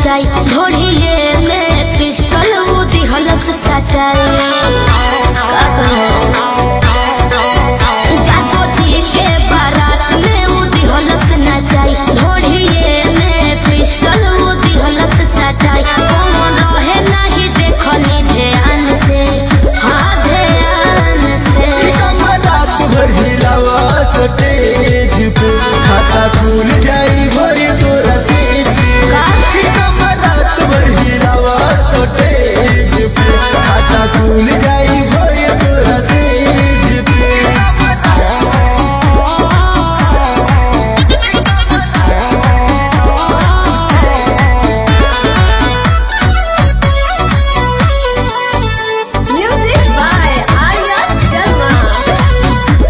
नचाई ढोढ़िए में पिस्टल वो दिहलस सटाई का करो जागो जी के बारात में वो दिहलस नचाई ढोढ़िए में पिस्टल वो दिहलस सटाई कौन रहे नहीं देखनी ध्यान से हाँ ध्यान से रात भर हिलावा स्टेज पे खाता खुल जाई भरी तोरा सेज पे कमर रात भर हिलावा स्टेज पे खाता खुल जाई भरी तोरा सेज पे Music by Arya Sharma.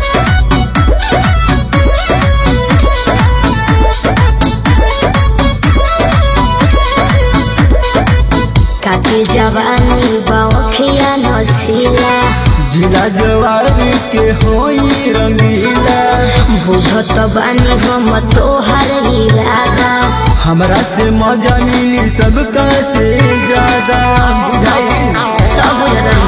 काके जवानी बाखिया नसीला जिला जवानी के होई रंगीला बुझत बानी हम तोहर इरादा हमरा से मजा मिली सबका से ज्यादा बुझाई सब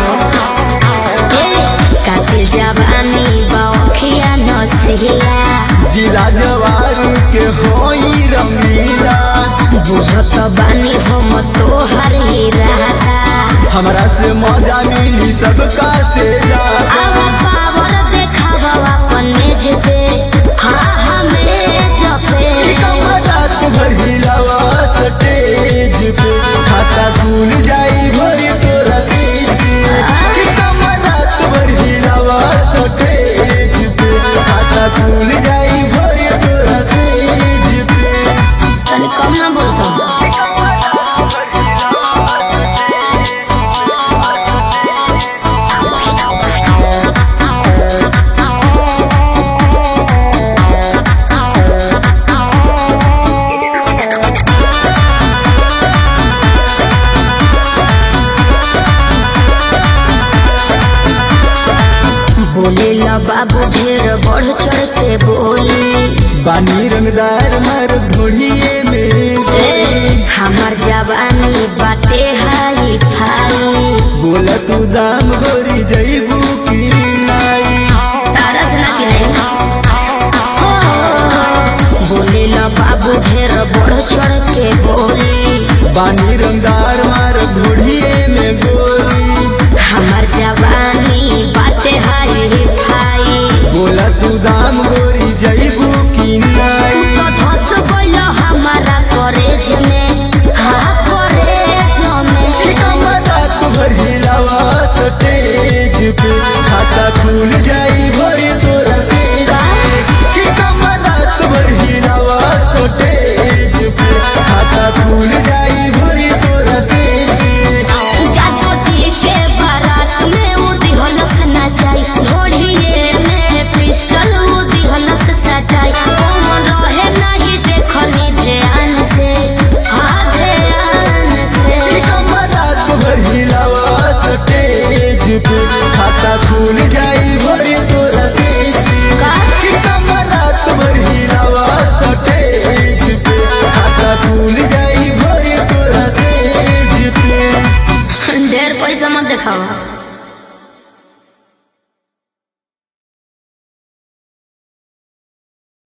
काके जवानी बाखिया नसीला जिला जवानी के होई रंगीला बुझत बानी हम तोहर इरादा हमरा से मजा मिली सबका से ज्यादा आवा पावर देखावा अपन मेज पे हाँ हाँ मेज पे रात भर हिलावा स्टेज पे खाता खुल जाई भरी तोरा सेज पे कमर रात भर हिलावा स्टेज पे खाता खुल जाई भरी तोरा सेज पे तनी कम ना बोलता बोले ला बाबू ढेर बढ़ चढ़ के बोली बानी रंगदार मर ढोढ़िए में ए, हमार जवानी बाटे हाई फाई बोला तू दाम गोरी जईबू की नाई तारस ना कि नहीं हो, बोले ला बाबू ढेर बढ़ चढ़ के बोली बानी रंगदार मार ढोढ़िए में गोरी हमार जवानी बाटे हाई फाई बोला तू दाम गोरी जईबू की नाई तो धस गइल हमारा कॉलेज में हाँ कॉलेज में रात भर हिलावा स्टेज पे खाता खुल जाई भरी तोरा सेज पे कि कमर रात भर हिलावा स्टेज पे खाता खुल जाई भरी तोरा सेज पे जादू जी के बारात में वो दिहलस नचाई ढोढ़िए में पिस्टल वो दिहलस सजाई कौन रहे नहीं देखनी ध्यान से हाँ ध्यान से कमर रात भर हिलावा स्टेज पे खाता खुल जाई भरी तोरा सेज पे कि कमर रात भर हिलावा स्टेज पे खाता खुल जाई भरी तोरा सेज पे ढेर पैसा मत देखावा